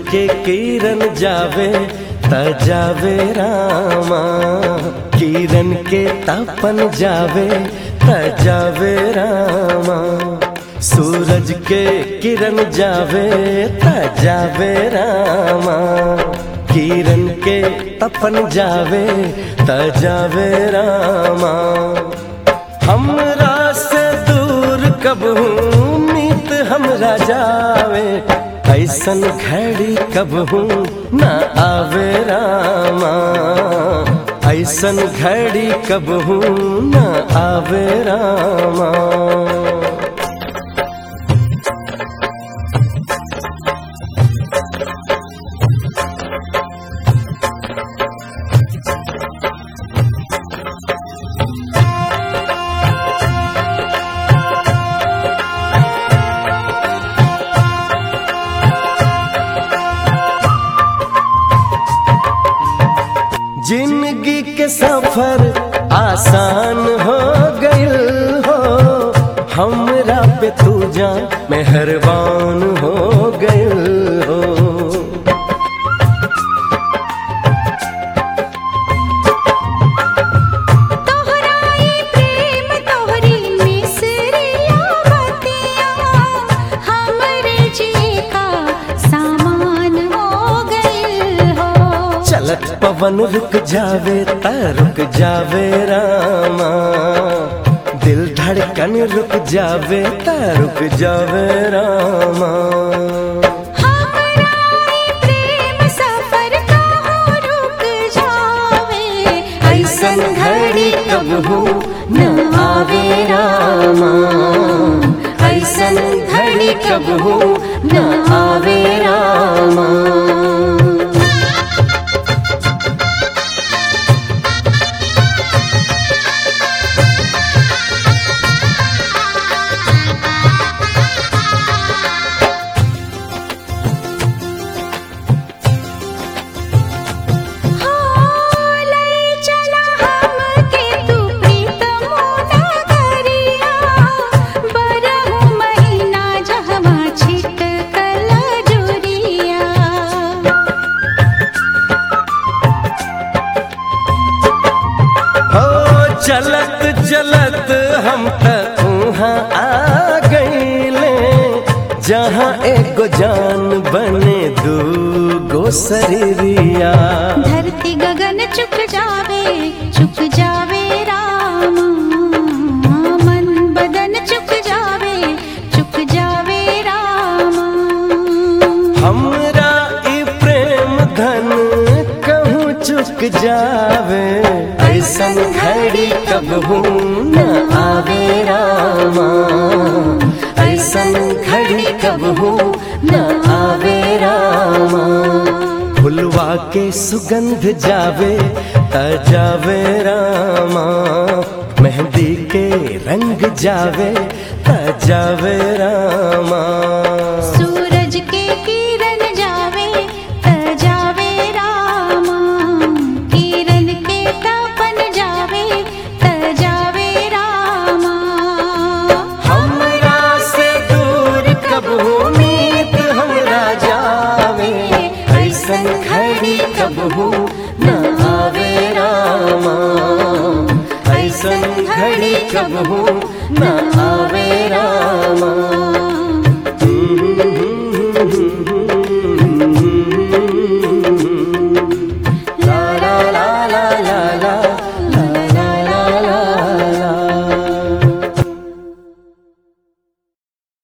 के किरण जावे त जावे रामा किरण के तपन जावे त जावे रामा सूरज के किरण जावे त जावे रामा किरण के तपन जावे त जावे रामा हमरा से दूर कब हूँ मीत हमरा जावे ऐसन घड़ी कब हूँ न आवे रामा ऐसन घड़ी कब हूँ न आवे रामा जिंदगी के सफर आसान हो गइल हो हमरा पे तू जा मेहरबान हो गइल हो तोहराई प्रेम तोहरी मिसरिया बतिया हमरे जी का सामान हो गइल हो चलत पवन रुक जावे ता रुक जावे रामा दिल धड़कन रुक जावे ता रुक जावे रामा हमारा प्रेम सफर का हो रुक जावे ऐसन घड़ी कब हो न आवे रामा ऐसन घड़ी कब हो न आवे रामा हो लई चला हमके तू प्रीतम नगरिया बरहु महीना जहवा छिटकल जुरिया हो चलत चलत हम तक वहाँ आ गईले जहाँ एगो जान बने दू गो शरीरिया धरती गगन चुक जावे चुक जावे रामा मन बदन चुक जावे चुक जावे रामा हमरा ई प्रेम धन कहूँ चुक जावे ऐसन घड़ी कब हूँ न आवे रामा ऐसन घड़ी कब हूँ न आवे रामा फुलवा के सुगंध जावे त जावे रामा मेहंदी के रंग जावे त जावे रामा सूरज के किरण जावे त जावे रामा किरण के तपन जावे त जावे रामा हमरा से दूर कब उम्मीद हमरा जावे ऐसन घड़ी कब हो न आवे रामा ऐसन घड़ी कब हो